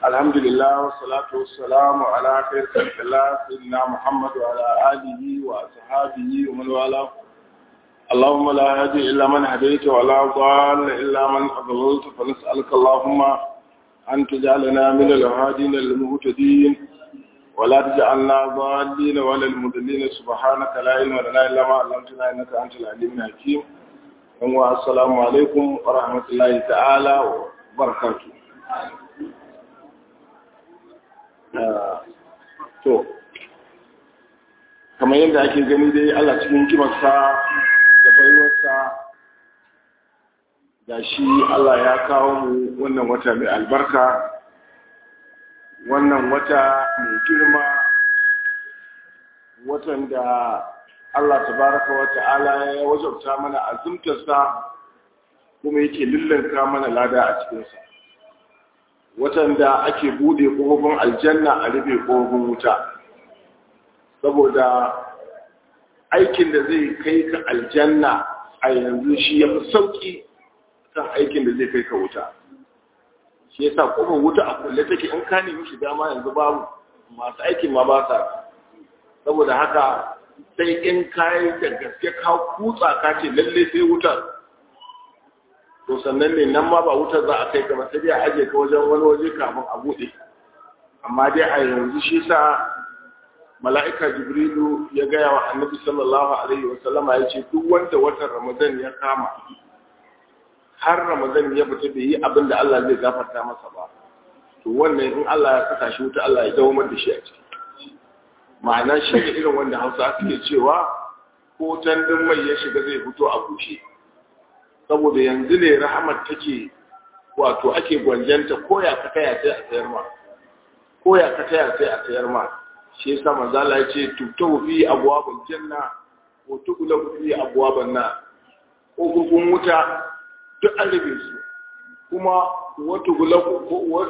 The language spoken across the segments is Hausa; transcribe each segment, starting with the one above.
الحمد لله والصلاة والسلام على خير خلق الله سيدنا محمد وعلى آله وأصحابه ومن والاه اللهم لا هدي إلا من هديت ولا ضال إلا من أضللت فنسألك اللهم أن تجعلنا من الهادين المهتدين ولا تجعلنا ضالين ولا المضلين سبحانك لا علم لنا إلا ما علمتنا إنك أنت العليم الحكيم السلام عليكم ورحمة الله تعالى وبركاته to kamar yadda ake gani dai Allah cikin kimarsa da baiwarsa ga shi Allah ya kawo mu wannan wata mai albarka wannan wata mai girma watan da Allah tabaraka wa ta'ala ya wajabta mana azumtarsa kuma yake lullanka mana lada a cikinsa watan da ake bude ƙofofin aljanna a rufe ƙofofin wuta saboda aikin da zai kai ka aljanna a yanzu shi ya fi sauƙi kan aikin da zai kai ka wuta shi ya sa ƙofar wuta a kulle take in ka nemi shiga ma yanzu babu masu aikin ma ba sa saboda haka sai in kayi da gaske ka kutsa ka ce lalle sai wutar to sannan ne nan ma ba wutar za a kai ka ba sai dai a aje ka wajen wani waje kafin a buɗe amma dai a yanzu shi sa mala'ika jibrilu ya gaya wa annabi sallallahu alaihi wa sallama ya ce duk wanda watan ramadan ya kama har ramadan ya fita bai yi abin da Allah zai gafarta masa ba to wannan in Allah ya saka shi wuta Allah ya dawo da shi a ciki ma'ana shi ne irin wanda hausa suke cewa ko tandin mai ya shiga zai fito a bushe saboda yanzu ne rahamar take wato ake gwanjanta koya ka taya sai a sayar ma koya ka taya sai a sayar ma shi yasa manzo Allah ya ce tubtahu fi abwabul janna wa tughlabu fi abwaban nar kokokin wuta duk an rufe su kuma wata gulabu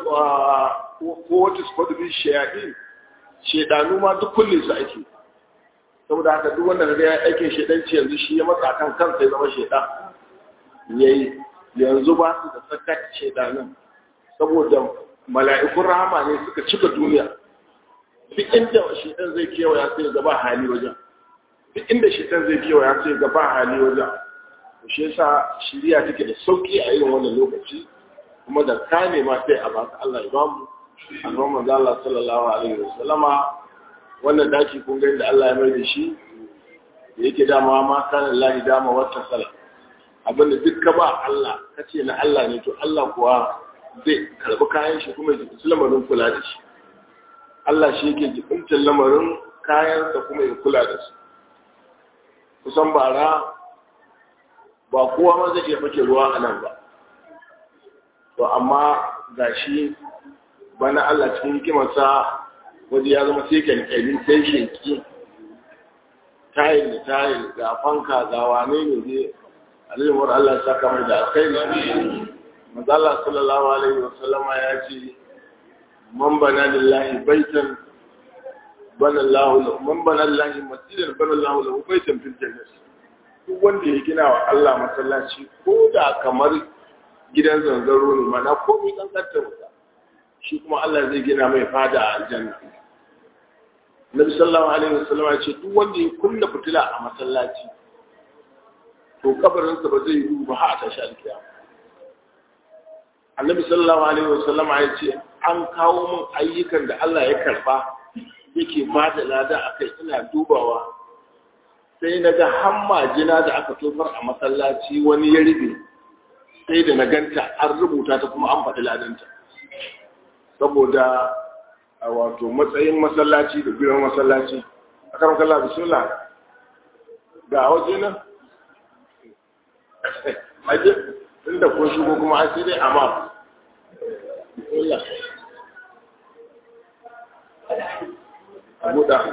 ko wata squad bi shayadin shedanu ma duk kulle su ake saboda haka duk wanda ga ya aikin shedanci yanzu shi ya matsa kan kansa ya zama shedan yayi yanzu ba su da sakat shedanin saboda mala'ikun rahama ne suka cika duniya duk inda shedan zai kewaya sai ga ba hali wajen duk inda shedan zai kewaya sai ga ba hali wajen shi yasa shiriya take da sauki a irin wannan lokaci kuma da kame ma sai a baka Allah ya bamu annabi manzo Allah sallallahu alaihi wasallama wannan daki kun ga inda Allah ya mai da shi da yake dama ma kana Allah dama wata sala abinda duk ka ba Allah kace na Allah ne to Allah kuwa zai karbi kayan shi kuma ya ji lamarin kula da shi Allah shi yake jibintar lamarin kayansa kuma ya kula da su kusan bara ba kowa ma zai iya fake ruwa a nan ba to amma ga shi bana Allah cikin hikimarsa waje ya zama sai kyalkyali sai sheki tayil da tayil ga fanka ga wane ne zai alimar Allah ya saka mai da alkhairi mazala sallallahu alaihi wasallam ya ce man bana lillahi baitan bana Allah man bana lillahi masjidan bana Allah lahu baitan fil jannah duk wanda ya gina wa Allah masallaci ko da kamar gidan zanzaro ne mana komai kankanta wuta shi kuma Allah zai gina mai fada a aljanna Nabi sallallahu alaihi wasallam ya ce duk wanda ya kunna fitila a masallaci to kabarinsa ba zai yi ba har a tashi alkiyama Annabi sallallahu alaihi wasallam ya ce an kawo min ayyukan da Allah ya karba yake ba da lada akai ina dubawa sai na ga hamma jina da aka tofar a masallaci wani ya ribe sai da na ganta an rubuta ta kuma an faɗi ladanta saboda a wato matsayin masallaci da biyan masallaci a kan kalla bismillah ga waje nan aje inda ko shigo kuma an sai dai amma bismillah buɗa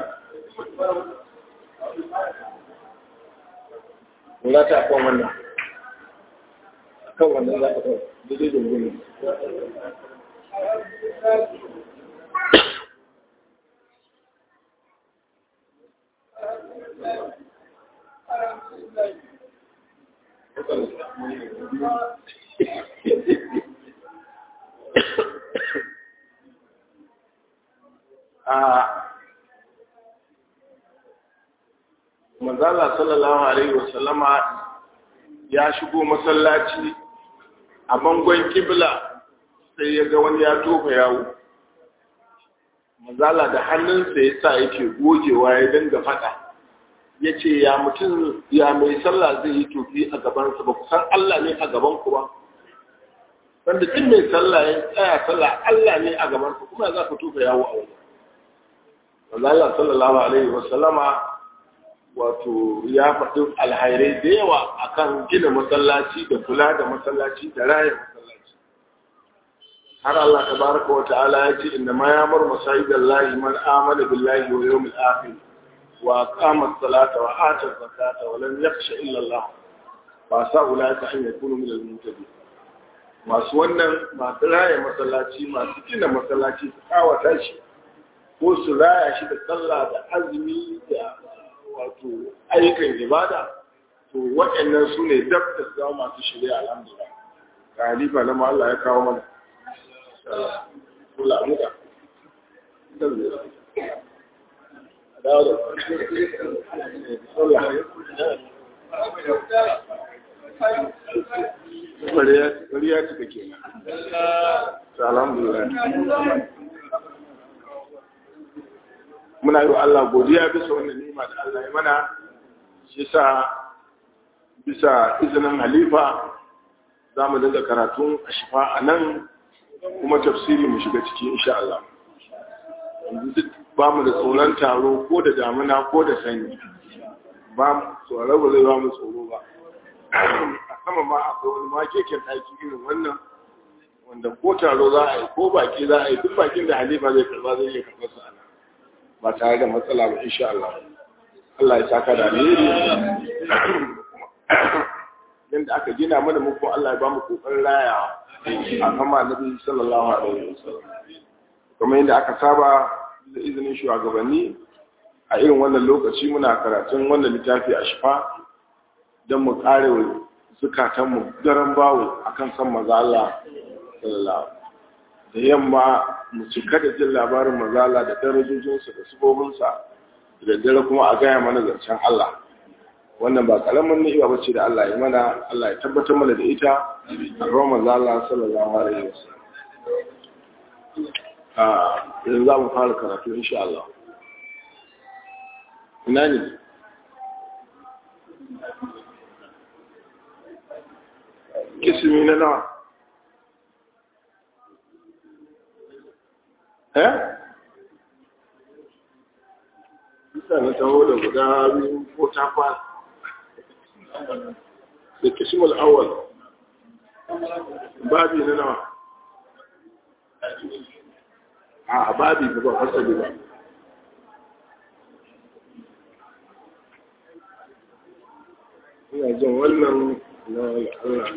za ta kan wannan kan wannan za ta kan daidai da gini a manzala sallallahu alaihi wasallama ya shigo masallaci a bangon kibla sai ya ga wani ya tofa yawo manzala da hannunsa ya sa yake gogewa ya dinga fada ya ce ya mutum ya mai sallah zai yi tofi a gabansa ba ku san Allah ne a gaban ku ba wanda duk mai sallah ya tsaya sallah Allah ne a gabansa kuma za ku tofa yawo a wani manzala sallallahu alaihi wasallama wato ya faɗi alhairai da yawa akan gina masallaci da kula da masallaci da raya masallaci har Allah tabaraka wa ta'ala ya ce inna ma yamur masajidallahi man amana billahi wal yawmil akhir wa aqama as-salata wa ata az-zakata wa lam yakhsha illa Allah fa sa ulaka an yakunu min al-muhtadin masu wannan masu raya masallaci masu gina masallaci su kawata shi ko su raya shi da sallah da azumi da wato ayyukan ibada to waɗannan su ne dab da su zama masu shirya alhamdulillah ga halifa na Allah ya kawo mana kula muka Bari ya cika ke alhamdulillah muna yi wa Allah godiya bisa wannan nima da Allah ya mana shi sa bisa izinin halifa za mu dinga karatun a shifa a nan kuma tafsiri mu shiga ciki insha Allah ba mu da tsoron taro ko da damuna ko da sanyi ba mu tsoro ba zai ba mu tsoro ba a sama ma akwai wani ma keken ɗaki irin wannan wanda ko taro za a yi ko baki za a yi duk bakin da halifa zai karba zai iya karɓar su a nan ba tare da matsala ba insha Allah Allah ya saka da alheri yanda aka gina mana mu kuma Allah ya ba mu kokarin rayawa a kama Nabi sallallahu alaihi wasallam kuma yanda aka saba da izinin shugabanni a irin wannan lokaci muna karatun wannan littafi a shifa don mu kare zukatanmu daren bawo akan san maza Allah sallallahu da yamma mu cika da jin labarin mazala da darajojinsa da subobinsa da dare kuma a gaya mana zancen Allah wannan ba karamin ni'ima ba ce da Allah ya mana Allah ya tabbatar mana da ita a ruwan mazala sallallahu alaihi wasallam a yanzu za mu fara karatu insha Allah ina ne kisimi na nawa eh bisa na taho da guda biyu ko takwas da kishimul awal babi na nawa a babi ba ba fasali ba ina jin wannan na Allah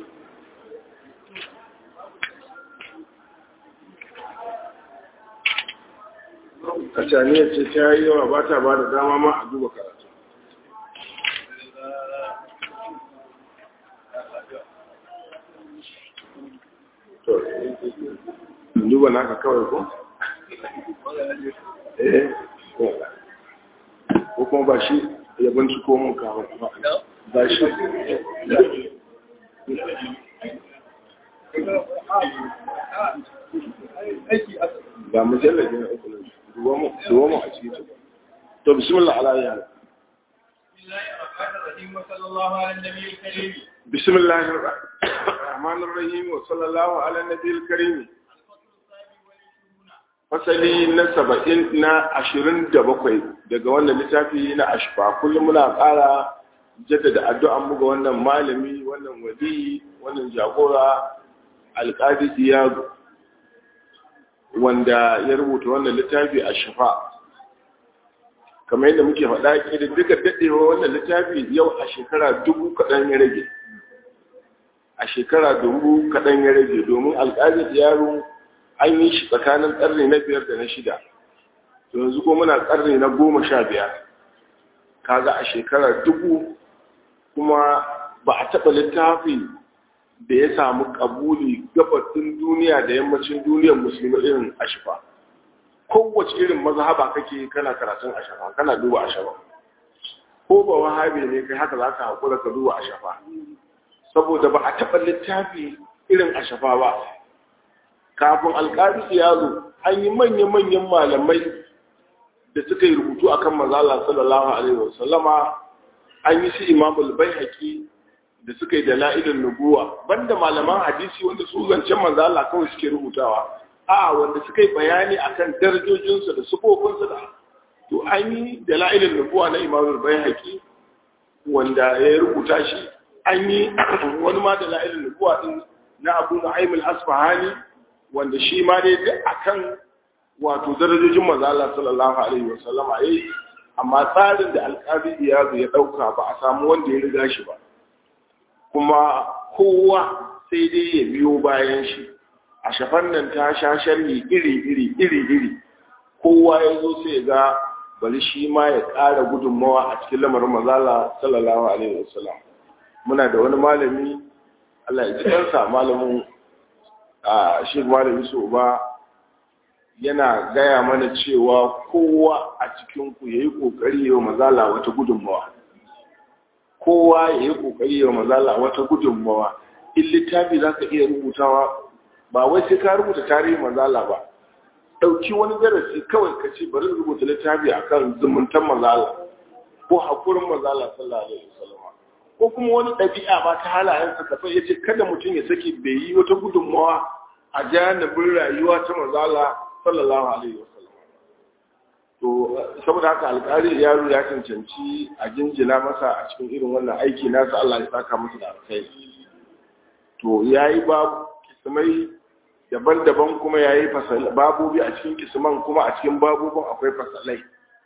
kacaniyar ce ta yi yawa ba ta ba da dama ma a duba karatu to duba naka kawai ko? eh ko kuma ba shi ya binciko mun kawo ba shi ga mujallabi na uku ne دوامه عجيب طب بسم الله على يعني بسم الله الرحمن الرحيم وصلى الله على النبي الكريم fasali na saba'in na ashirin da bakwai daga wannan littafi na ashfa kullum muna ƙara jaddada addu'an mu ga wannan malami wannan wali wannan jagora alƙadi diyago wanda ya rubuta wannan littafi a shafa kamar yadda muke faɗa ki da duka daɗewa wannan littafi yau a shekara dubu kaɗan ya rage a shekara dubu kaɗan ya rage domin alƙalin yaro an yi shi tsakanin ƙarni na biyar da na shida yanzu ko muna ƙarni na goma sha biyar kaga a shekara dubu kuma ba a taɓa littafi da ya samu kabuli gabatin duniya da yammacin duniyar musulmi irin ashifa kowace irin mazhaba kake kana karatun ashafa kana duba ashafa ko ba wahabi ne kai haka za ka haƙura ka duba ashafa saboda ba a taɓa littafi irin ashafa ba kafin alƙari ya zo an yi manya-manyan malamai da suka yi rubutu a kan mazala sallallahu alaihi wasallama an yi su imamul bai da suka yi dala'ilin nubuwa banda malaman hadisi wanda su zancen mazala kawai suke rubutawa a wanda suka yi bayani akan darajojinsu da sufofinsu da to an yi dala'ilin nubuwa na imamul bai wanda ya rubuta shi an yi wani ma dala'ilin nubuwa din na abu na'im al-asfahani wanda shi ma dai duk akan wato darajojin manzo Allah sallallahu alaihi wasallam yayi amma tsarin da alƙadi ya ya dauka ba a samu wanda ya riga shi ba kuma kowa sai dai ya biyo bayan shi a shafan nan ta sha sharhi iri iri iri iri kowa ya zo sai ga bari shi ma ya ƙara gudunmawa a cikin lamarin manzo Allah sallallahu alaihi wasallam muna da wani malami Allah ya ji kansa malamin a shi malami so ba yana gaya mana cewa kowa a cikinku ya yi ƙoƙari yau mazala wata gudunmawa kowa ya yi ƙoƙari yau mazala wata gudunmawa in littafi za ka iya rubutawa ba wai sai ka rubuta tarihin mazala ba ɗauki wani darasi kawai ka ce bari rubuta littafi a kan zumuntan mazala ko haƙurin mazala sallallahu alaihi wasallam ko kuma wani ɗabi'a ba ta halayensa ka ya ce kada mutum ya saki bai yi wata gudunmawa a janibin rayuwa ta mazala sallallahu alaihi wasallam to saboda haka alƙari yaro ya cancanci a jinjina masa a cikin irin wannan aiki nasa Allah ya saka masa da alkhairi to yayi babu kismai daban-daban kuma yayi fasal babobi a cikin kisman kuma a cikin babobin akwai fasalai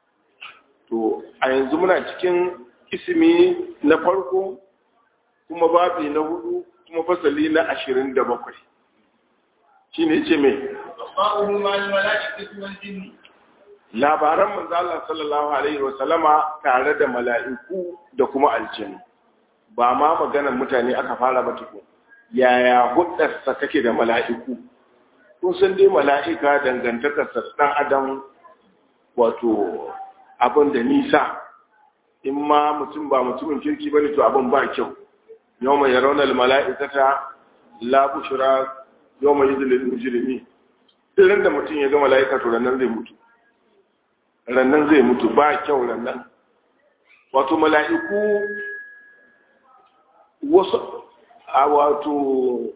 to a yanzu muna cikin ismi na farko kuma babi na hudu kuma fasali na ashirin da bakwai shi ne ce mai labaran manzala sallallahu alaihi wasallama tare da mala'iku da kuma aljinu ba ma maganar mutane aka fara ba tuku yaya hudarsa take da mala'iku kun san dai mala'ika dangantakarsa ɗan adam wato abin da nisa in ma mutum ba mutumin kirki ba ne to abin ba kyau yau mai raunar mala'ikata la bushra yau mai izinin mujirimi irin da mutum ya ga mala'ika to rannan zai mutu rannan zai mutu ba kyau rannan wato mala'iku wasu a wato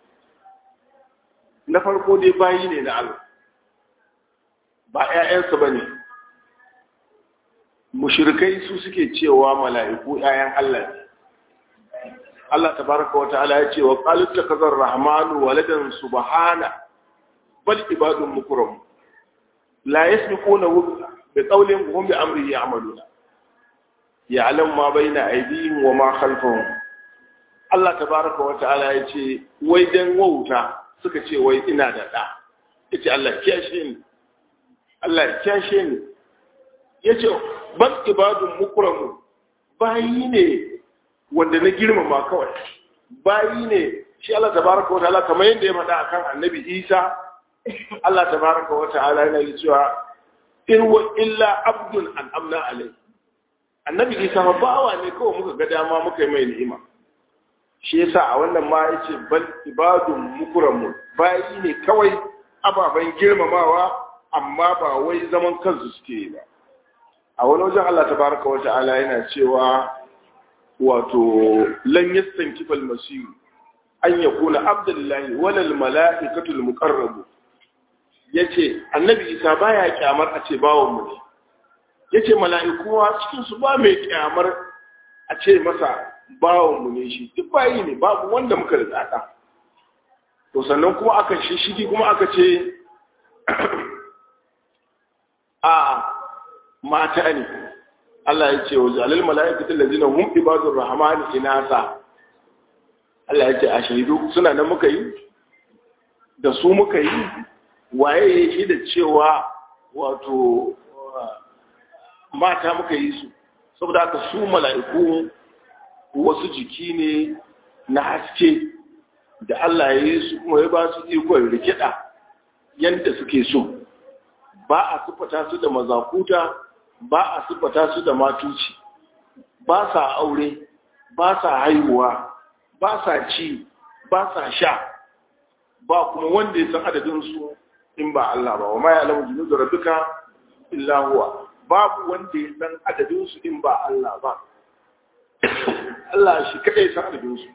na farko dai bayi ne na Allah ba ‘ya'yansa ba ne mushirikai su suke cewa mala'iku ‘ya'yan Allah ne Allah tabaraka wa ta'ala ya ce wa qalut takazar rahmanu waladan subhana bal ibadun mukram la yasbiquna bi qawlin hum bi amrihi ya'maluna ya'lamu ma bayna aydihim wa ma khalfahum Allah tabaraka wa ta'ala ya ce wai dan wauta suka ce wai ina da da yace Allah kiyashe ni Allah kiyashe ni yace bal ibadun mukram bayi ne wanda na girmama kawai bayi ne shi Allah tabaraka wa ta'ala kamar yadda ya faɗa akan annabi Isa Allah tabaraka wa ta'ala yana yi cewa in wa illa abdun an amna alai annabi Isa ba bawa ne kawai muka ga dama muka yi mai ni'ima shi yasa a wannan ma yace bal ibadun mukramun bayi ne kawai ababen girmamawa amma ba wai zaman kansu suke ba a wani wajen Allah tabaraka wa ta'ala yana cewa wato lan yastankifa al-masih an yakuna abdullahi wala al-mala'ikatu al-muqarrabu yace annabi isa baya kyamar a ce bawon mu ne yace mala'iku cikin su ba mai kyamar a ce masa bawon mu ne shi duk bayi ne babu wanda muka da tsada to sannan kuma aka shishigi kuma aka ce a mata ne Allah ya ce wa zalil mala'ikatu allazina hum ibadur rahmani inasa Allah ya ce a shaidu suna nan muka yi da su muka yi waye ya shi da cewa wato mata muka yi su saboda haka su mala'iku wasu jiki ne na haske da Allah ya yi su kuma ya ba su ikon rikida yadda suke so ba a siffata su da mazakuta ba a siffata su da matuci ba sa aure ba sa haihuwa ba sa ci ba sa sha ba kuma wanda ya san adadinsu in ba Allah ba wa ma ya alamu jinu da rabbika illa huwa babu wanda ya san adadinsu in ba Allah ba Allah shi kadai san adadinsu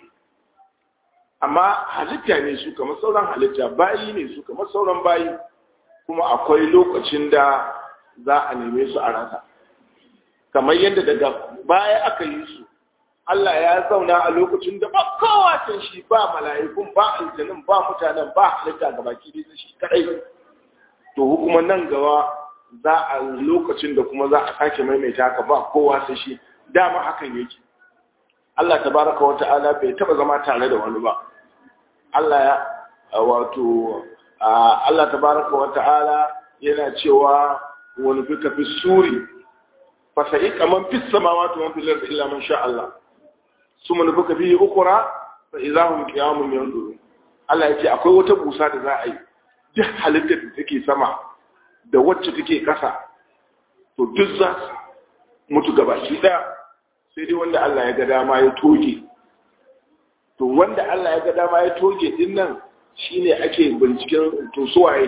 amma halitta ne su kamar sauran halitta bayi ne su kamar sauran bayi kuma akwai lokacin da za a neme su a rasa kamar yadda daga baya aka yi su Allah ya zauna a lokacin da ba kowacin shi ba mala'ikun ba aljanin ba mutanen ba halitta ga baki da shi kadai to hukuma nan gaba za a lokacin da kuma za a sake maimaita haka ba kowa sai shi dama hakan yake Allah tabaraka wa ta'ala bai taba zama tare da wani ba Allah ya wato Allah tabaraka wa ta'ala yana cewa wani fika fi suri fa sai kaman fi samawati wa fil ardi illa man sha Allah suma nufuka fi ukura fa idahum qiyamun yanzurun Allah yace akwai wata busa da za a yi duk halittar da take sama da wacce take kasa to duk za su mutu gabaki daya sai dai wanda Allah ya ga dama ya toge to wanda Allah ya ga dama ya toge din nan shine ake binciken to suwaye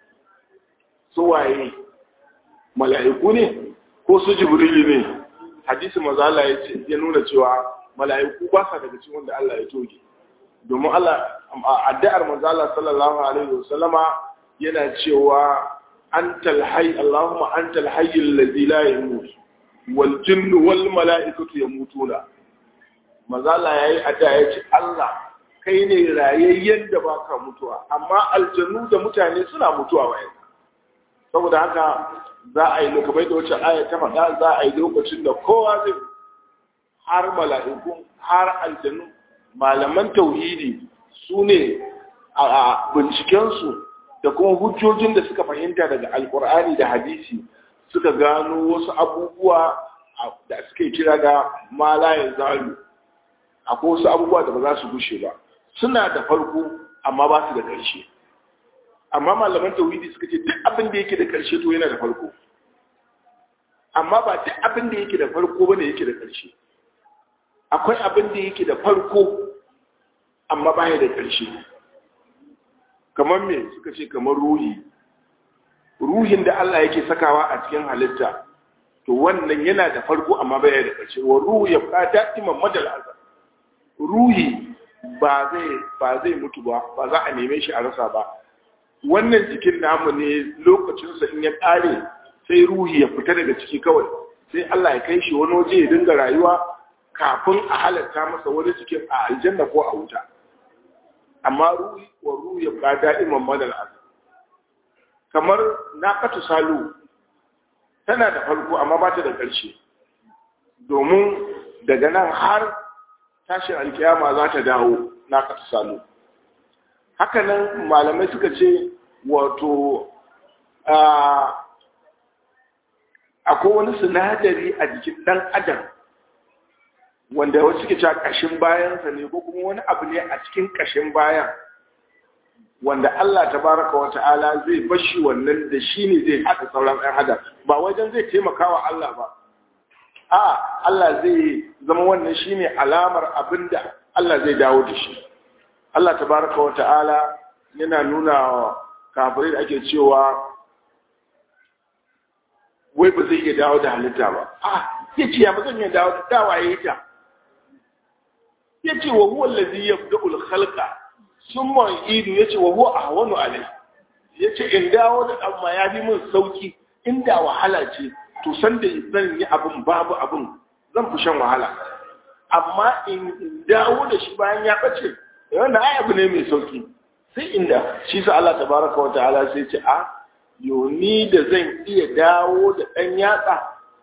suwaye mala'iku ne ko su jibrilu ne hadisi maza Allah ya ce ya nuna cewa mala'iku ba sa daga cikin wanda Allah ya toge domin Allah addu'ar manzo Allah sallallahu alaihi wasallama yana cewa antal hayy Allahumma antal hayy alladhi la yamut wal jinnu wal mala'ikatu yamutuna manzo Allah yayi addu'a yace Allah kai ne rayayyen da baka mutuwa amma aljannu da mutane suna mutuwa bayan saboda haka za a yi lokacin da wacce aya ta faɗa za a yi lokacin da kowa zai har mala'iku har aljannu malaman tauhidi su ne a bincikensu da kuma hujjojin da suka fahimta daga alkur'ani da hadisi suka gano wasu abubuwa da suke kira da malayin zalu akwai wasu abubuwa da ba za su gushe ba suna da farko amma ba su da ƙarshe amma malaman tauhidi suka ce duk abin da yake da ƙarshe to yana da farko amma ba duk abin da yake da farko bane yake da ƙarshe akwai abin da yake da farko amma baya da ƙarshe kamar me suka ce kamar ruhi ruhin da Allah yake sakawa a cikin halitta to wannan yana da farko amma baya da ƙarshe wa ruhu ya fada iman madal azab ruhi ba zai ba zai mutu ba ba za a neme shi a rasa ba wannan jikin namu ne lokacinsa in ya ƙare sai ruhi ya fita daga ciki kawai sai Allah ya kai shi wani waje ya dinga rayuwa kafin a halatta masa wani cikin a aljanna ko a wuta amma ruhi wa ruhi ya ba da'iman madal azab kamar naqatu salu tana da farko amma ba ta da ƙarshe domin daga nan har tashin alkiyama za ta dawo naqatu salu haka nan malamai suka ce wato akwai wani sinadari a jikin ɗan adam wanda wasu suke cewa ƙashin bayansa ne ko kuma wani abu ne a cikin ƙashin bayan wanda Allah tabaraka wa ta'ala zai bashi wannan da shi ne zai haɗa sauran ɗan adam ba wajen zai taimaka wa Allah ba a Allah zai zama wannan shi ne alamar abin da Allah zai dawo da shi Allah tabaraka wa ta'ala yana nuna wa kafirai da ake cewa wai ba zai iya dawo da halitta ba a ya ce ya ba zan iya dawo da dawaye ta ya ce wa huwa lazi ya fi khalqa sun ma idu ya ce wa huwa a wani alai ya ce in dawo da ɗan ma ya fi min sauki inda wahala ce to san da zan yi abin babu abin zan fi shan wahala amma in dawo da shi bayan ya ɓace wannan ai abu ne mai sauki sai inda shi sa Allah tabaraka wa ta'ala sai ce a yoni da zan iya dawo da ɗan yatsa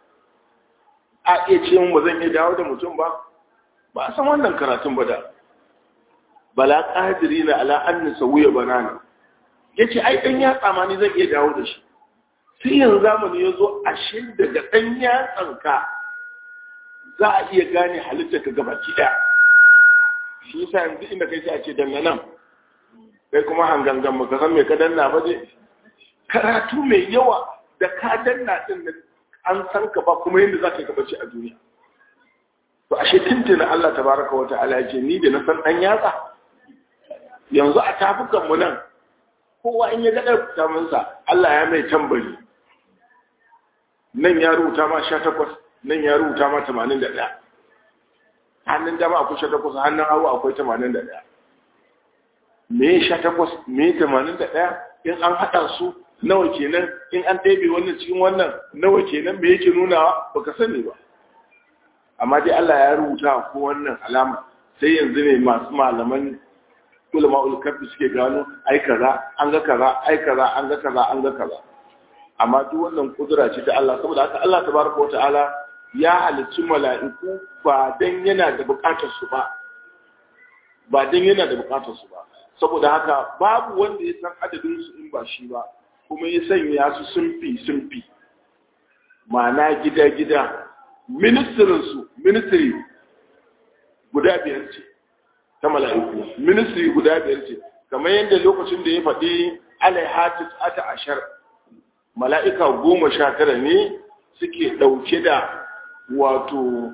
a iya ce mun ba zan iya dawo da mutum ba ba a san wannan karatun ba da bala ƙadiri na ala an nisa wuya banana ya ce ai ɗan yatsa ma ni zan iya dawo da shi sai yanzu zamani ya zo ashe daga ɗan yatsanka za a iya gane halittar ka gabaki ɗaya shi yasa yanzu inda kai sai a ce danna nan kai kuma hangangan ba ka san me ka danna ba je karatu mai yawa da ka danna din nan an san ka ba kuma yadda za ka gabace a duniya to ashe tuntuna Allah tabaraka wa ta'ala ya ce ni da na san dan yatsa yanzu a tafukan mu nan kowa in ya ga tamunsa Allah ya mai tambari nan ya rubuta ma 18 nan ya rubuta ma 81 hannun dama akwai 18 hannun hagu akwai 81 me 18 me 81 in an hada su nawa kenan in an ɗebe wannan cikin wannan nawa kenan me yake nunawa baka sani ba amma dai Allah ya rubuta ko wannan alama sai yanzu ne masu malaman ulama ulkafi suke gano ai kaza an ga kaza ai kaza an ga kaza an ga kaza amma duk wannan kudura ce ta Allah saboda haka Allah tabaraka wataala ya halicci mala'iku ba dan yana da bukatar su ba ba dan yana da bukatar su ba saboda haka babu wanda ya san adadin su in ba shi ba kuma ya sanya su sunfi sunfi ma'ana gida gida ministirin su ministry guda biyar ce ta mala'iku ministry guda biyar ce kamar yadda lokacin da ya faɗi alaihatis ata ashar mala'ika goma sha tara ne suke ɗauke da wato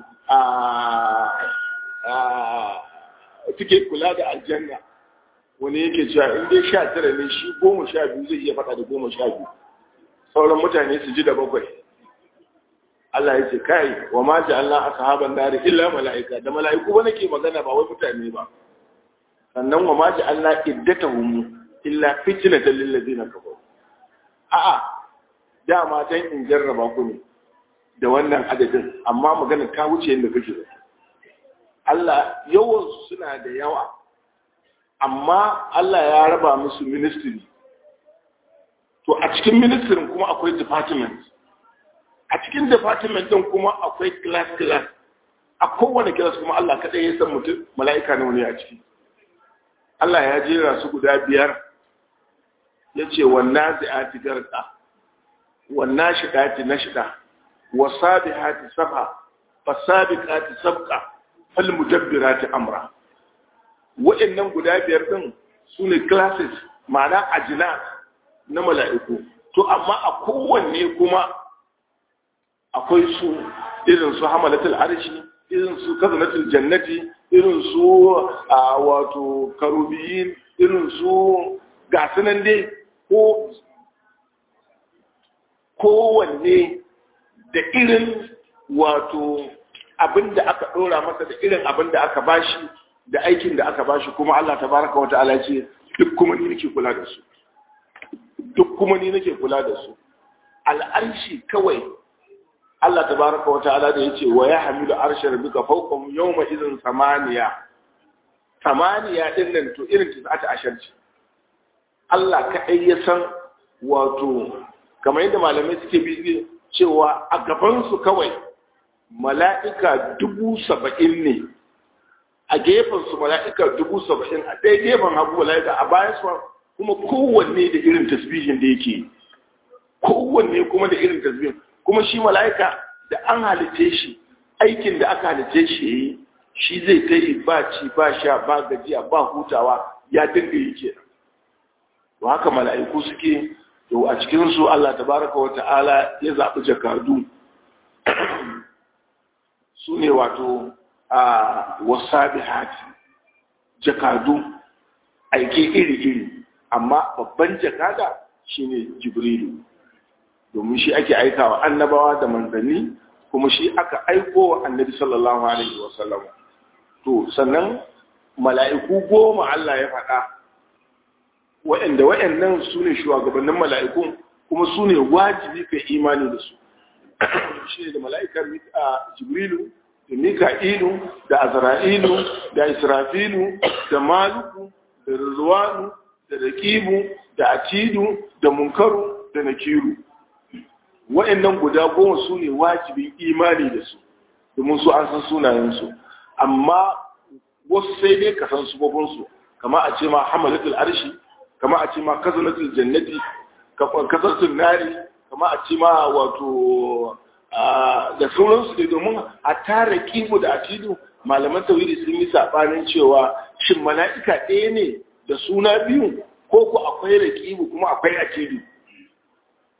a suke kula da aljanna wani yake cewa in dai sha tara ne shi goma sha biyu zai iya faɗa da goma sha biyu sauran mutane su ji da bakwai Allah ya ce kai wa ma ji Allah a sahaban dari illa mala'ika da mala'iku ba nake magana ba wai mutane ba sannan wa ma ji Allah iddatahum illa fitnatan lil ladina kafaru a'a dama dan in jarraba ku ne da wannan adadin amma magana ta wuce yadda kake da Allah yawan suna da yawa amma Allah ya raba musu ministry to a cikin ministry kuma akwai department a cikin department din kuma akwai class class a kowane class kuma Allah kadai ya san mutum mala'ika ne wani a ciki Allah ya jera su guda biyar yace wannan zai'ati garqa wannan shidati nashida wasabihati sabha fasabiqati sabqa falmudabbirati amra wa'annan guda biyar din sune classes ma'ana ajina na mala'iku to amma a kowanne kuma akwai su irin su hamalatul arshi irin su kazanatul jannati irin su wato karubiyin irin su gasunan dai ko kowanne da irin wato abin da aka ɗora masa da irin abin da aka bashi da aikin da aka bashi kuma Allah tabaraka wata'ala ce duk kuma ni nake kula da su duk kuma ni nake kula da su al'arshi kawai Allah tabaraka wata'ala da yace wa yahmilu arsha rabbika fawqahum yawma idhin samaniya samaniya din nan to irin ta ashar ce Allah kaɗai ya san wato kamar yadda malamai suke bi cewa a gabansu kawai mala'ika dubu saba'in ne a gefensu mala'ika dubu saba'in a ɗaya gefen hagu mala'ika a bayan su kuma kowanne da irin tasbihin da yake kowanne kuma da irin tasbihin kuma shi mala'ika da an halice shi aikin da aka halice shi yi shi zai ta yi ba ci ba sha ba gajiya ba hutawa ya dinga yi kenan to haka mala'iku suke to a cikinsu Allah tabaraka wa ta'ala ya zaɓi jakadu su ne wato a wasabi hati jakadu aike iri-iri amma babban jakada shine jibrilu domin shi ake aikawa annabawa da manzanni kuma shi aka aiko wa annabi sallallahu alaihi wasallam to sannan mala'iku goma Allah ya faɗa wa'anda wa'annan su ne shugabannin mala'ikun kuma su ne wajibi kai imani da su shi ne da mala'ikar jibrilu da mika'ilu da azra'ilu da israfilu da maluku da rizwanu da rakibu da atidu da munkaru da nakiru wa'annan guda goma su ne wajibin imani da su domin su an san sunayensu amma wasu sai dai ka san su kama a ce ma hamalatul arshi kama a ce ma kazanatul jannati kasarsun nari kama a ce ma wato da sauransu ne domin a tara kibu da atidu malaman tawhidi sun yi sabanin cewa shin mala'ika ɗaya ne da suna biyu ko ku akwai rakibu kuma akwai atidu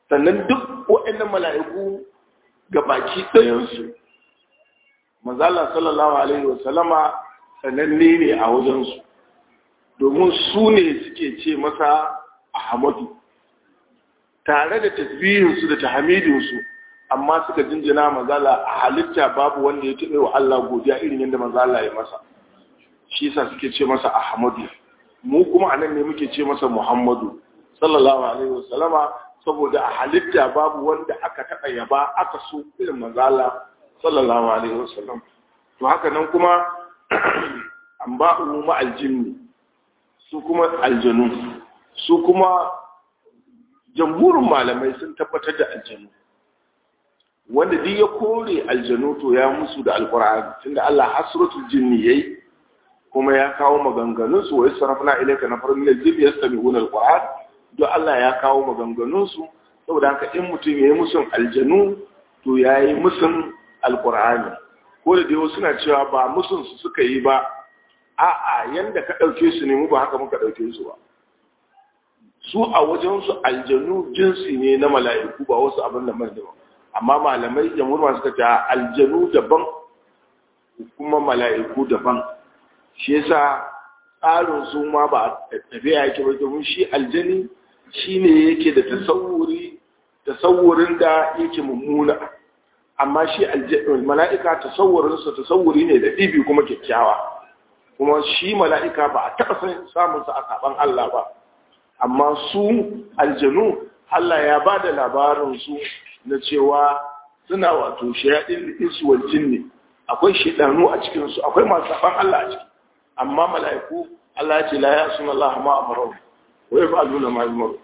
sannan duk waɗannan mala'iku ga baki ɗayansu mazala sallallahu alaihi wasallama sananne ne a wajensu domin su ne suke ce masa ahmadu tare da tasbihinsu da tahmidinsu amma suka jinjina mazala a halitta babu wanda ya taɓa wa Allah godiya irin yadda mazala ya masa shi yasa suke ce masa ahmadu mu kuma anan ne muke ce masa muhammadu sallallahu alaihi wasallama saboda a halitta babu wanda aka taɓa yaba aka so irin mazala sallallahu alaihi wasallam to haka nan kuma an ba mu aljinni su kuma aljanu su kuma jamhurin malamai sun tabbatar da aljanu wanda duk ya kore aljanu to ya musu da alqur'ani tunda Allah hasratul jinni yayi kuma ya kawo maganganun su wai sarafna ilayka nafarun min al-jinni yastami'una al-qur'an don Allah ya kawo maganganun su saboda haka in mutum yayi musun aljanu to yayi musun alqur'ani ko da dai suna cewa ba musun su suka yi ba a'a yanda ka dauke su ne mu ba haka muka dauke su ba su a wajen su aljanu jinsi ne na mala'iku ba wasu abin da mai daban amma malamai jamhur suka ce aljanu daban kuma mala'iku daban shi yasa tsarin su ma ba tafiya yake ba domin shi aljani shi ne yake da tasawuri tasawurin da yake mummuna amma shi mala'ika tasawurinsa tasawuri ne da ɗibi kuma kyakkyawa kuma shi mala'ika ba a taɓa samunsa a saɓan Allah ba amma su aljanu Allah ya ba da labarinsu na cewa suna wato shayaɗin insu wal jinni akwai shiɗanu a cikinsu akwai masu saɓan Allah a ciki amma mala'iku Allah ya ce la ya suna Allah ma amarau wa ya fa'aluna ma yumaru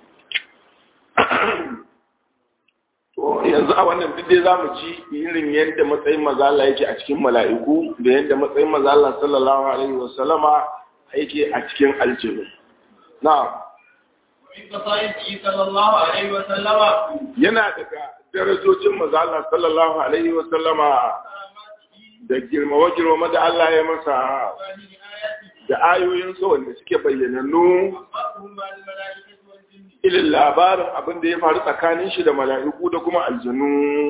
to yanzu a wannan duk dai zamu ci irin yadda matsayin mazala yake a cikin mala'iku da yadda matsayin mazala sallallahu alaihi wa sallama yake a cikin aljinu na'am yana daga darajojin mazala sallallahu alaihi wa sallama da girmama girmama da Allah ya masa da ayoyin sa wanda suke bayyanannu ilin labarin abin da ya faru tsakanin shi da mala'iku da kuma aljanu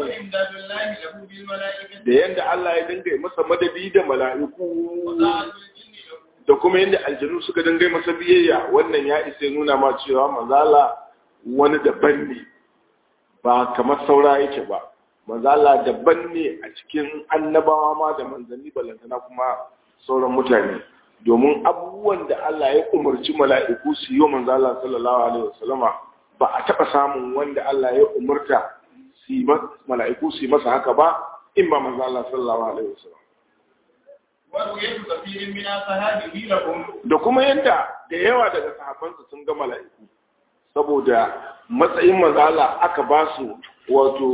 da yadda Allah ya dinga masa madadi da mala'iku da kuma yadda aljanu suka dinga masa biyayya wannan ya isa nuna ma cewa mazala wani daban ne ba kamar saura yake ba mazala daban ne a cikin annabawa ma da manzanni balantana kuma sauran mutane domin abubuwan da Allah ya umarci mala'iku su yi wa manzala sallallahu alaihi wasallama ba a taɓa samun wanda Allah ya umarta mala'iku su yi masa haka ba in ba manzala sallallahu alaihi wasallam da kuma yadda da yawa daga sahabansa sun ga mala'iku saboda matsayin mazala aka ba su wato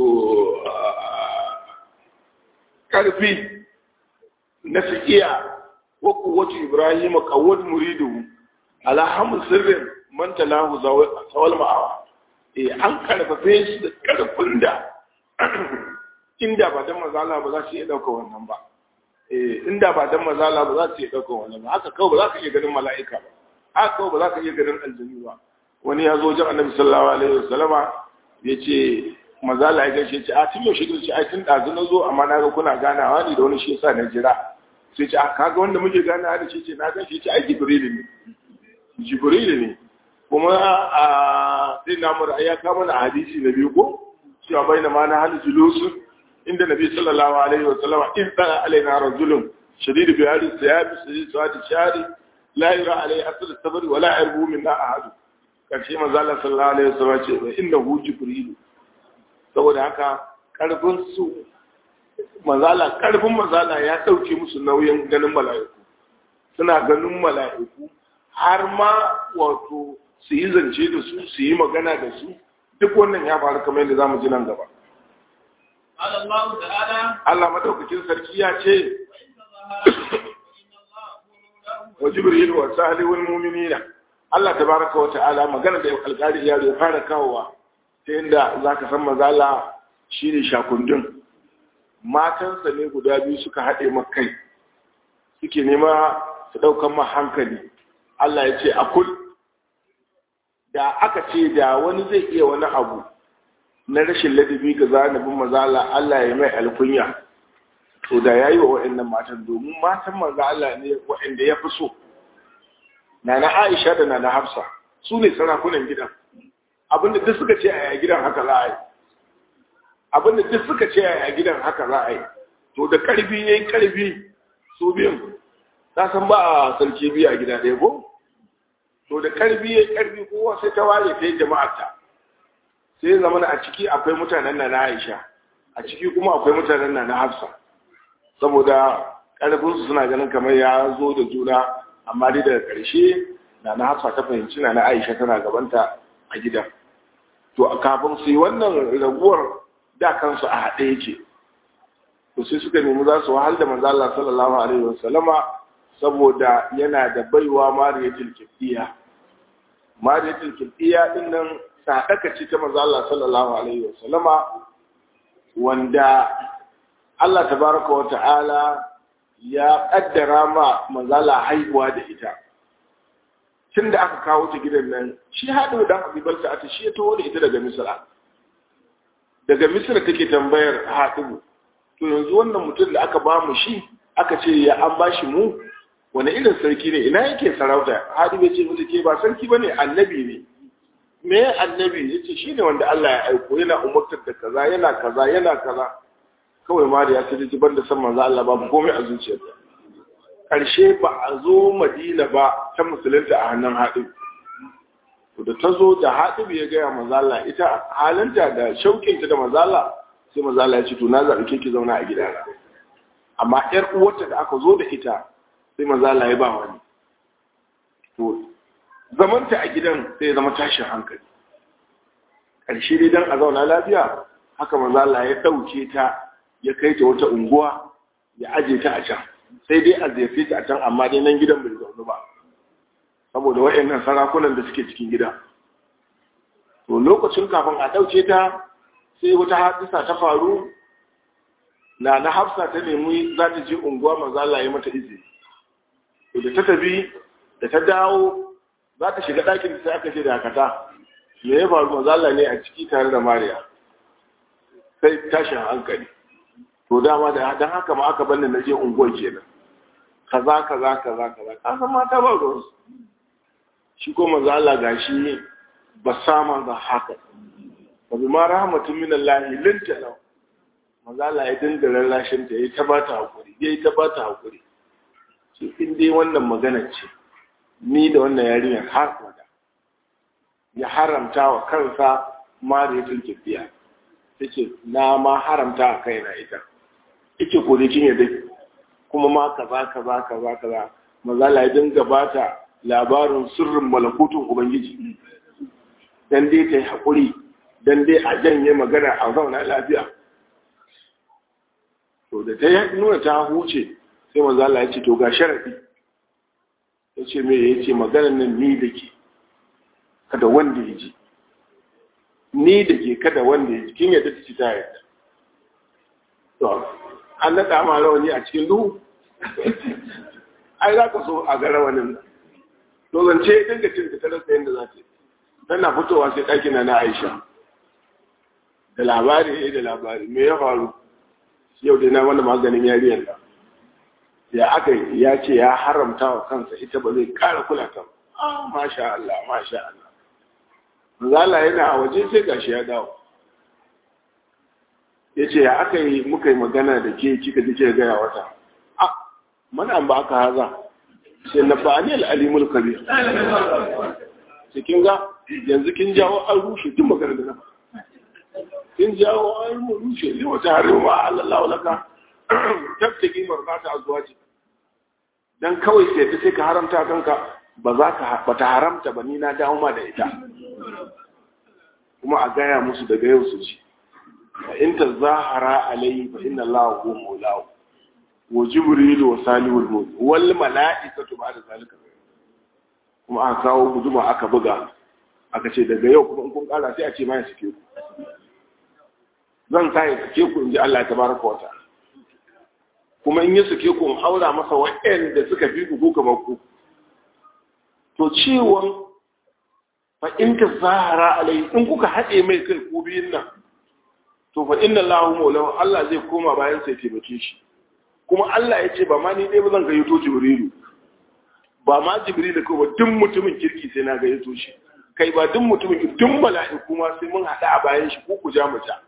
ƙarfi na su iya waku wata ibrahim kawad muridu alhamu sirrin man talahu zawal ma'awa eh an karfafe su da karfin da inda ba dan mazala ba za su iya dauka wannan ba eh inda ba dan mazala ba za su iya dauka wannan ba haka kawai ba za ka iya ganin mala'ika ba haka kawai ba za ka iya ganin aljanu ba wani ya zo wajen annabi sallallahu alaihi wasallama ya ce mazala ya gaishe ce a tun yaushe ce ai tun ɗazu na zo amma na ga kuna ganawa ne da wani shi yasa na jira sai ce a kaga wanda muke ganawa da shi ce na gan shi ce ai jibrilu ne jibrilu ne kuma a sai na mura ya kama na hadisi na biyu ko cewa bai na ma na hali julusu inda nabi sallallahu alaihi wa sallama in tsara alaina rajulun shadidu bi hali siyabi shadidu sawati shari la yura alaihi asr sabri wala yarbu minna ahadu karshe manzo Allah sallallahu alaihi wa sallam ce inda hu jibrilu saboda haka karfin su mazala karfin mazala ya dauke musu nauyin ganin mala'iku suna ganin mala'iku har ma wato su yi zance da su su yi magana da su duk wannan ya faru kamar yadda zamu ji nan gaba Allah madaukakin sarki ya ce wa jibril wa salihul mu'minina Allah tabaraka wa ta'ala magana da alƙari ya fara kawowa ta yadda za ka san mazala shi ne shakundun matansa ne guda biyu suka haɗe makai suke nema su ɗaukan ma hankali Allah ya ce akul da aka ce da wani zai iya wani abu na rashin ladabi ga zanabin mazala Allah ya mai alkunya to da yayi wa waɗannan matan domin matan manzo Allah ne waɗanda ya fi so nana Aisha da nana Hafsa su ne sarakunan gidan abinda duk suka ce a gidan haka za a yi abinda duk suka ce a gidan haka za a yi to da karfi yayin karfi su biyun ta san ba a sarki biyu a gida ɗaya ko to da karfi yayin karfi kowa sai ta ware ta yi jama'arta sai zama a ciki akwai mutanen na Aisha a ciki kuma akwai mutanen na Hafsa saboda karfinsu suna ganin kamar ya zo da juna amma dai daga ƙarshe na na Hafsa ta fahimci na na Aisha tana gabanta a gidan to a kafin su yi wannan raguwar da kansu a haɗe yake to sai suka nemi za su wahal da manzo Allah sallallahu alaihi wasallama saboda yana da baiwa Mariyatul Qibtiyya Mariyatul Qibtiyya din nan sadaka ce ta manzo Allah sallallahu alaihi wasallama wanda Allah tabaraka wa ta'ala ya kaddara ma manzo Allah haihuwa da ita tun da aka kawo ta gidan nan shi haɗu da abibalta a ta shi ya taho da ita daga misira daga misira take tambayar haɗu to yanzu wannan mutum da aka ba mu shi aka ce ya an ba shi mu wani irin sarki ne ina yake sarauta haɗu ya ce mata ke ba sarki ba ne annabi ne me annabi ya ce shi ne wanda Allah ya aiko yana umartar da kaza yana kaza yana kaza kawai ma da ya sai ji banda san manzo Allah babu komai a zuciyarsa ƙarshe ba a zo madina ba ta musulunta a hannun haɗin to da ta zo da haɗin ya gaya mazala ita halinta da shauƙinta da mazala sai mazala ya ce to na zaɓi ke ki zauna a gidana amma ƴar uwarta da aka zo da ita sai mazala ya ba wani to zamanta a gidan sai ya zama tashin hankali ƙarshe dai don a zauna lafiya haka mazala ya ɗauke ta ya kai ta wata unguwa ya aje ta a can sai dai a ziyarce ta a can amma dai nan gidan bai zaune ba saboda waɗannan sarakunan da suke cikin gida to lokacin kafin a ɗauke ta sai wata hadisa ta faru na na hafsa ta nemi za ta je unguwa manzala ya mata izini to da ta tafi da ta dawo za ta shiga ɗakin sai aka ce da hakata me ya faru manzala ne a ciki tare da mariya sai tashin hankali to dama da dan haka ma aka banne na je unguwar kenan kaza kaza kaza kaza ka san mata ba ruwan shi ko manzo Allah gashi ba sama da haka ba bi ma rahmatun min Allah linta law manzo Allah ya dinga rarrashin ta yayi ta bata hakuri yayi ta bata hakuri shi in dai wannan magana ce ni da wannan yarinyar har wada ya haramta wa kansa mariyatul kifiya tace na ma haramta a kaina ita ike ko da kin yadda kuma ma kaza kaza kaza kaza maza la dinga bata labarin sirrin malakutun ubangiji dan dai ta yi hakuri dan dai a janye magana a zauna lafiya to da ta yi nuna ta huce sai maza la ya ce to ga sharadi ya ce me ya ce maganar nan ni da ke kada wanda ya ji ni da ke kada wanda ya ji kin yadda ta ci ta yadda an naɗa ma rawani a cikin duhu ai za ka so a ga rawanin nan to zance dinga cin ta rasa yadda za ta yi tana fitowa sai ɗakina na aisha da labari ya da labari me ya faru yau dai na wani maganin yariyar nan ya aka ya ce ya haramta wa kansa ita ba zai ƙara kula ta ba masha Allah masha Allah Zala yana a waje sai gashi ya dawo ya ce ya aka yi muka yi magana da ke kika ji ke gaya wata a mana ba aka haza sai na ba ne al'alimul kabir cikin ga yanzu kin jawo an rushe tun magana da na kin jawo an rushe ne wata harin wa Allah laka tattaki marmata a zuwa ce dan kawai sai ta sai ka haramta kanka ba za ka ba ta haramta ba ni na dawo ma da ita kuma a gaya musu daga yau su ci fa in tazahara alayhi fa inna allaha huwa mawlahu wa jibril wa salihul mu'min wal mala'ikatu ba'da zalika kuma aka kawo guduma aka buga aka ce daga yau kuma in kun kara sai a ce ma ya sake ku zan sa ya sake ku in ji Allah tabaraka wa ta'ala kuma in ya sake ku in aura masa waɗanda suka fi ku kamar ku to ciwon fa in ka zahara alai in kuka haɗe mai kai ko biyun nan to fa inna Allahu maulahu Allah zai koma bayan sai taimake shi kuma Allah ya ce ba ma ni dai ba zan gayyato Jibrilu ba ma Jibrilu ko ba duk mutumin kirki sai na gayyato shi kai ba duk mutumin duk mala'iku ma sai mun hada a bayan shi ko ku ja mu ja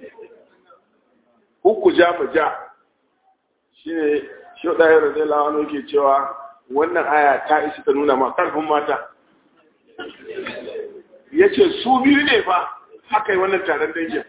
ko ku ja mu ja shine shi da ya radiyallahu anhu yake cewa wannan aya ta isi ta nuna ma karfin mata yace su biyu ne fa aka yi wannan taron dangin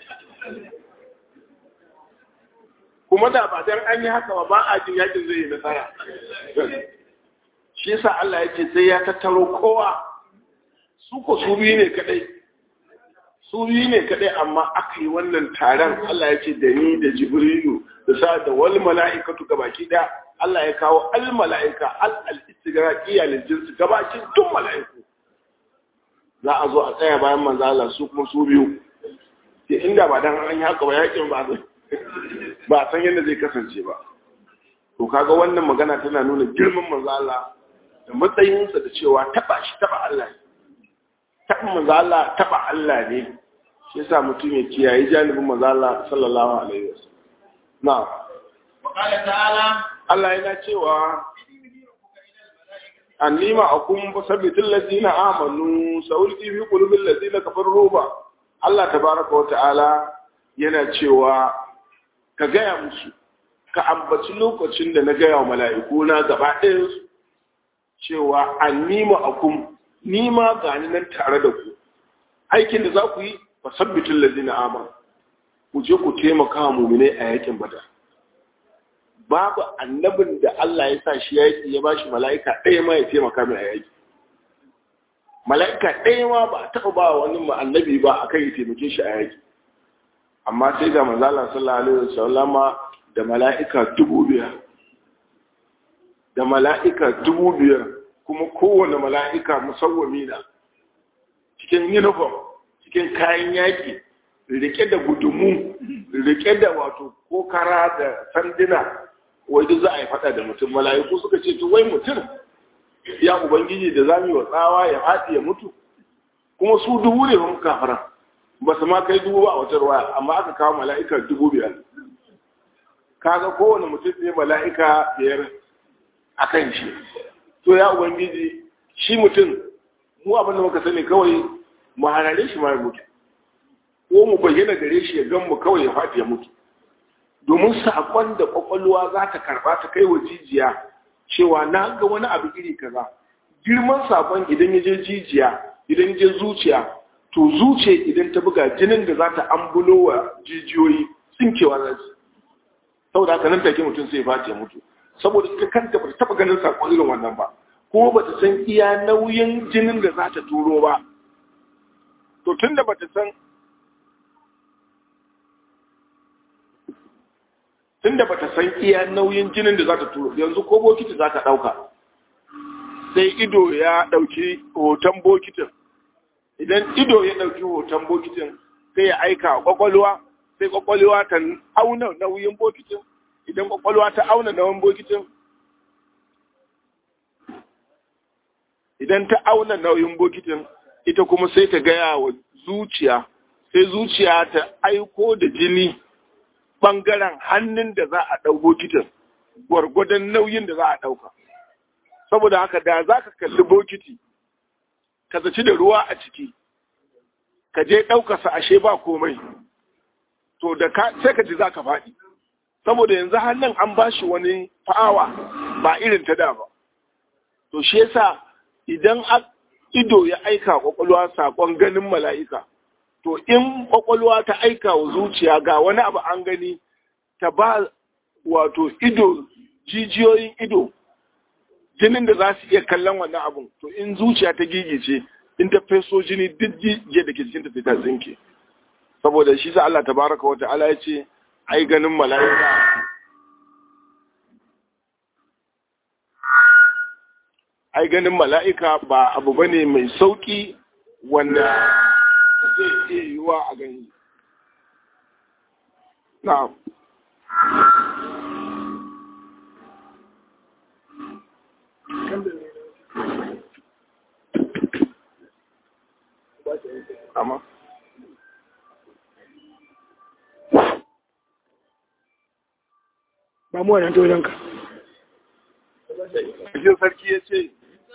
kuma da ba dan an yi haka ba ba a jin yakin zai yi nasara shi yasa Allah ya ce sai ya tattaro kowa su ko su biyu ne kadai su biyu ne kadai amma aka yi wannan taron Allah ya ce da ni da Jibrilu da sa da wal mala'ikatu gabaki daya Allah ya kawo al mala'ika al al istigraqiyya lil jins gabaki tun mala'iku za a zo a tsaya bayan manzo Allah su kuma su biyu ke inda ba dan an yi haka ba yakin ba zai ba san yadda zai kasance ba to kaga wannan magana tana nuna girman manzo Allah da matsayinsa da cewa taba shi taba Allah ne taba manzo Allah taba Allah ne shi yasa mutum ya kiyaye janibin manzo Allah sallallahu alaihi wasallam na'am wa qala ta'ala Allah yana cewa annima akum basabbitul ladina amanu sawulti fi qulubil ladina kafaru ba Allah tabaraka wa ta'ala yana cewa ka gaya musu ka ambaci lokacin da na gaya wa mala'iku na gaba ɗaya su cewa annima akum nima gani nan tare da ku aikin da za ku yi fasabbitul ladina amanu ku je ku taimaka wa mu'minai a yakin badar babu annabin da Allah ya sa shi yaki ya bashi mala'ika ɗaya ma ya taimaka mai a yaki mala'ika ɗaya ma ba a taɓa ba wani annabi ba a kan ya taimake shi a yaki amma sai ga manzala sallallahu alaihi wasallama da mala'ika dubu biyar da mala'ika dubu biyar kuma kowane mala'ika musawwami na cikin uniform cikin kayan yaki rike da gudumu rike da wato kokara da sanduna wai duk za a yi fada da mutum mala'iku suka ce to wai mutum ya ubangiji da zamu yi wa tsawa ya faɗi ya mutu kuma su dubu ne mun kafara ba su ma kai dubu ba a wata ruwa amma aka kawo mala'ika dubu biyar kaga kowane mutum ne mala'ika biyar a kan shi to ya ubangiji shi mutum mu abin da muka sani kawai mu harare shi ma ya mutu ko mu bayyana gare shi ya gan mu kawai ya faɗi ya mutu domin saƙon da ƙwaƙwalwa za ta karɓa ta kai wa jijiya cewa na ga wani abu iri kaza girman saƙon idan ya je jijiya idan ya je zuciya to zuciya idan ta buga jinin da za ta ambulo wa jijiyoyi tsinkewa za su saboda haka nan take mutum sai ya mutu saboda ita kanta ba ta taɓa ganin saƙon irin wannan ba ko ba ta san iya nauyin jinin da za ta turo ba to tun da ba ta san tunda bata san iya nauyin jinin da za ta turo yanzu ko bokiti za ta ɗauka sai ido ya ɗauki hoton bokitin idan ido ya ɗauki hoton bokitin sai ya aika a ƙwaƙwalwa sai ƙwaƙwalwa ta auna nauyin bokitin idan ƙwaƙwalwa ta auna nauyin bokitin idan ta auna nauyin bokitin ita kuma sai ta gaya wa zuciya sai zuciya ta aiko da jini ɓangaren hannun da za a ɗau bokitin gwargwadon nauyin da za a ɗauka. Saboda haka da za ka kalli bokiti, ka zaci da ruwa a ciki, ka je ɗaukarsa ashe ba komai, to da ka sai ka ji za ka faɗi. Saboda yanzu hannun an ba shi wani fa'awa ba irin ta da ba. To shi yasa idan ido ya aika kwakwalwa saƙon ganin mala'ika, to in kwakwalwa ta aika wa zuciya ga wani abu an gani ta ba wato ido jijiyoyin ido jinin da za su iya kallon wannan abun to in zuciya ta gigice in ta feso jini duk jijiya da ke cikin ta ta tsinke saboda shi sa Allah tabaraka wa ta'ala ya ce ai ganin mala'ika ai ganin mala'ika ba abu bane mai sauki wanda zai iya yiwuwa a gani. Na'am. Amma. ba mu wannan tojonka cikin sarki ya ce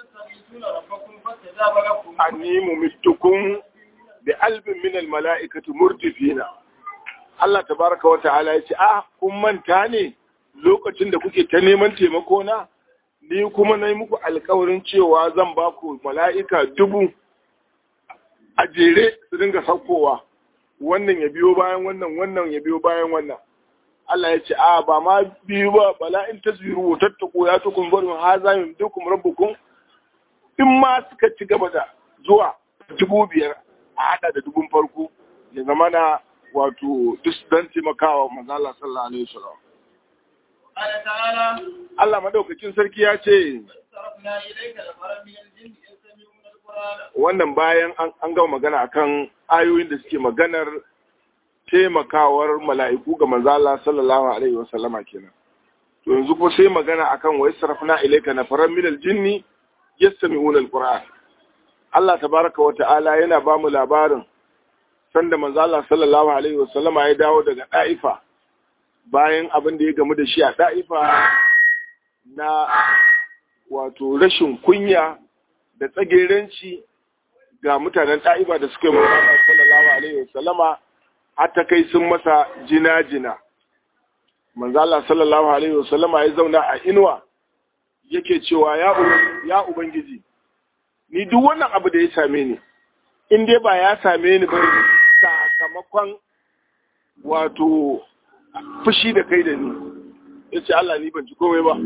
anni mumittukum bi albin min al mala'ikati murtifina Allah tabaraka wa ta'ala ya ce ah kun manta ne lokacin da kuke ta neman taimako na ni kuma na yi muku alkawarin cewa zan ba ku mala'ika dubu a jere su dinga saukowa wannan ya biyo bayan wannan wannan ya biyo bayan wannan Allah ya ce a ba ma biyu ba bala in tasbiru wa tattaku ya tukun barin haza min dukum rabbukum in ma suka ci gaba da zuwa dubu biyar a hada da dubun farko ya zama na wato duk dan taimakawa manzo Allah sallallahu alaihi wasallam قال تعالى Allah madaukakin sarki ya ce صرفنا إليك نفرا من الجن يستمعون القرآن wannan bayan an an gama magana akan ayoyin da suke maganar taimakawar mala'iku ga manzo Allah sallallahu alaihi wasallama kenan to yanzu ko sai magana akan wa yasrafna ilayka nafaran min aljinni yastami'una alquran Allah tabaraka wa ta'ala yana ba mu labarin sanda manzo Allah sallallahu alaihi wasallama ya dawo daga Daifa bayan abin da ya gamu da shi a Daifa na wato rashin kunya da tsagerenci ga mutanen ɗa'iba da suka yi Muhammad sallallahu alaihi wasallama har ta kai sun masa jina-jina. Manzo Allah sallallahu alaihi wasallama ya zauna a inuwa yake cewa ya Uban- ya ubangiji ni duk wannan abu da ya same ni in dai ba ya same ni ba sakamakon wato fushi da kai da ni yace Allah ni ban ji komai ba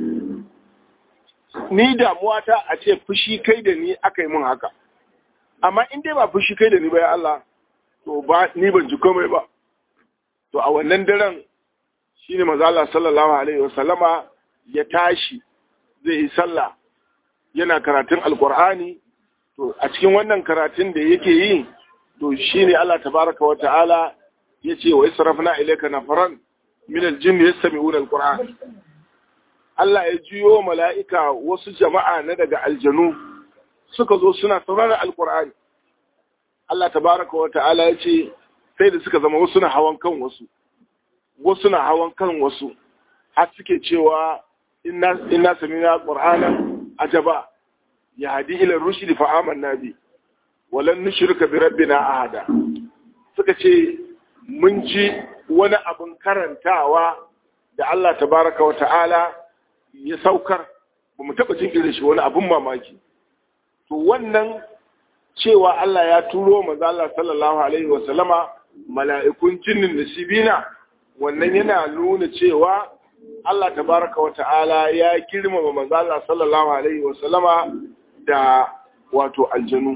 ni damuwa ta a ce fushi kai da ni aka yi mun haka amma in dai ba fushi kai da ni ba ya Allah to ba ni ban ji komai ba to a wannan daren shine manzo Allah sallallahu alaihi wasallama ya tashi zai yi sallah yana karatun alqur'ani to a cikin wannan karatun da yake yi to shine Allah tabaraka wa ta'ala yace wa israfna ilayka nafaran min aljinn yastami'una alqur'an Allah ya jiyo mala'ika wasu jama'a na daga aljanu suka zo suna sauraron alkur'ani Allah tabaraka wa ta'ala ya ce sai da suka zama wasu na hawan kan wasu wasu na hawan kan wasu har suke cewa inna inna samina qur'anan ajaba ya hadi ila rushd fa amanna bi walan nushrika bi rabbina ahada suka ce mun ji wani abin karantawa da Allah tabaraka wa ta'ala ya saukar ba mu taɓa jin irin shi wani abin mamaki to wannan cewa Allah ya turo manzo Allah sallallahu alaihi wa sallama mala'ikun jinnin nasibina wannan yana nuna cewa Allah tabaraka wa ta'ala ya girmama manzo Allah sallallahu alaihi wa sallama da wato aljanu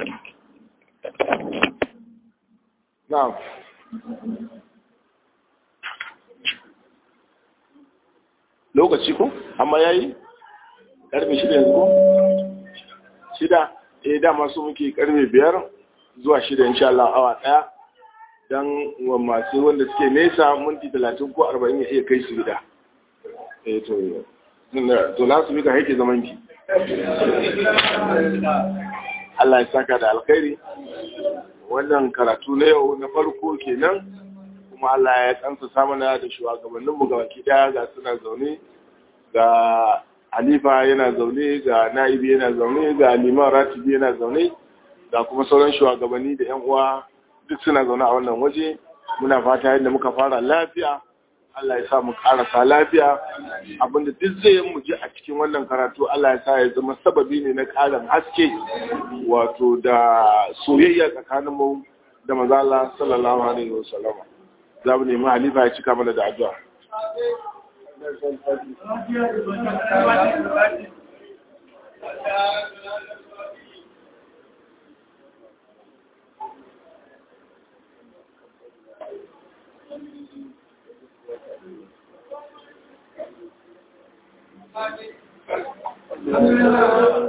na'am lokaci ko amma yayi karfe shida yanzu ko shida eh dama su muke karfe biyar zuwa shida insha Allah awa daya dan wa masu wanda suke nesa minti talatin ko arba'in ya iya kai su gida eh to to na su mika haike zaman ki Allah ya saka da alkhairi wannan karatu na yau na farko kenan kuma Allah ya kansa samana da shugabanninmu ga baki daya ga suna zaune ga Halifa yana zaune ga Na'ibi yana zaune ga Liman Ratibi yana zaune ga kuma sauran shugabanni da yan uwa duk suna zaune a wannan waje muna fata yadda muka fara lafiya Allah ya sa mu karasa lafiya abinda duk zai mu ji a cikin wannan karatu Allah ya sa ya zama sababi ne na karin haske wato da soyayya tsakaninmu da manzo Allah sallallahu alaihi wasallam za mu nemi halifa ya cika mana da addu'a. Thank you.